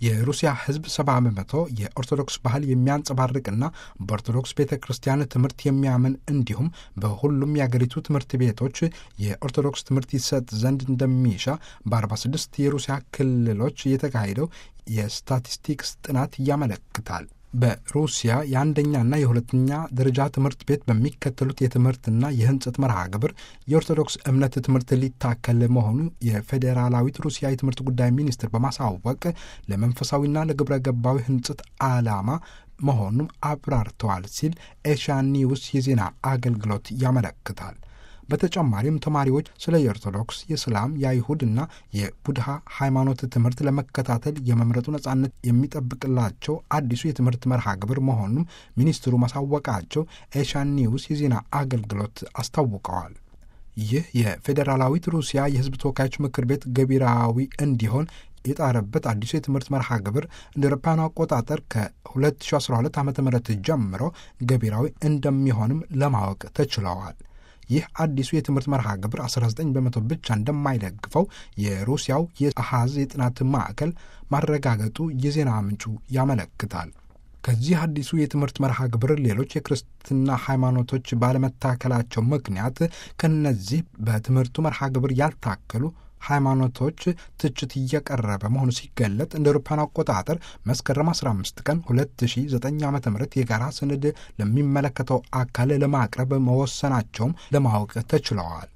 የሩሲያ ሕዝብ ሰባ በመቶ የኦርቶዶክስ ባህል የሚያንጸባርቅና በኦርቶዶክስ ቤተ ክርስቲያን ትምህርት የሚያምን እንዲሁም በሁሉም የአገሪቱ ትምህርት ቤቶች የኦርቶዶክስ ትምህርት ይሰጥ ዘንድ እንደሚሻ በ46 የሩሲያ ክልሎች የተካሄደው የስታቲስቲክስ ጥናት ያመለክታል። በሩሲያ የአንደኛና የሁለተኛ ደረጃ ትምህርት ቤት በሚከተሉት የትምህርትና የህንጸት መርሃ ግብር የኦርቶዶክስ እምነት ትምህርት ሊታከል መሆኑ የፌዴራላዊት ሩሲያ የትምህርት ጉዳይ ሚኒስትር በማሳወቅ ለመንፈሳዊና ለግብረ ገባዊ ህንጸት ዓላማ መሆኑም አብራርተዋል ሲል ኤሽያ ኒውስ የዜና አገልግሎት ያመለክታል። በተጨማሪም ተማሪዎች ስለ የኦርቶዶክስ፣ የእስላም፣ የአይሁድ እና የቡድሃ ሃይማኖት ትምህርት ለመከታተል የመምረጡ ነጻነት የሚጠብቅላቸው አዲሱ የትምህርት መርሃ ግብር መሆኑም ሚኒስትሩ ማሳወቃቸው ኤሻን ኒውስ የዜና አገልግሎት አስታውቀዋል። ይህ የፌዴራላዊት ሩሲያ የህዝብ ተወካዮች ምክር ቤት ገቢራዊ እንዲሆን የጣረበት አዲሱ የትምህርት መርሃ ግብር እንደ አውሮፓውያኑ አቆጣጠር ከ2012 ዓ ም ጀምሮ ገቢራዊ እንደሚሆንም ለማወቅ ተችለዋል። ይህ አዲሱ የትምህርት መርሃ ግብር 19 በመቶ ብቻ እንደማይደግፈው የሩሲያው የአሃዝ የጥናት ማዕከል ማረጋገጡ የዜና ምንጩ ያመለክታል። ከዚህ አዲሱ የትምህርት መርሃ ግብር ሌሎች የክርስትና ሃይማኖቶች ባለመታከላቸው ምክንያት ከነዚህ በትምህርቱ መርሃ ግብር ያልታከሉ ሃይማኖቶች ትችት እየቀረበ መሆኑ ሲገለጥ እንደ አውሮፓውያን አቆጣጠር መስከረም 15 ቀን 2009 ዓ ም የጋራ ሰነድ ለሚመለከተው አካል ለማቅረብ መወሰናቸውም ለማወቅ ተችለዋል።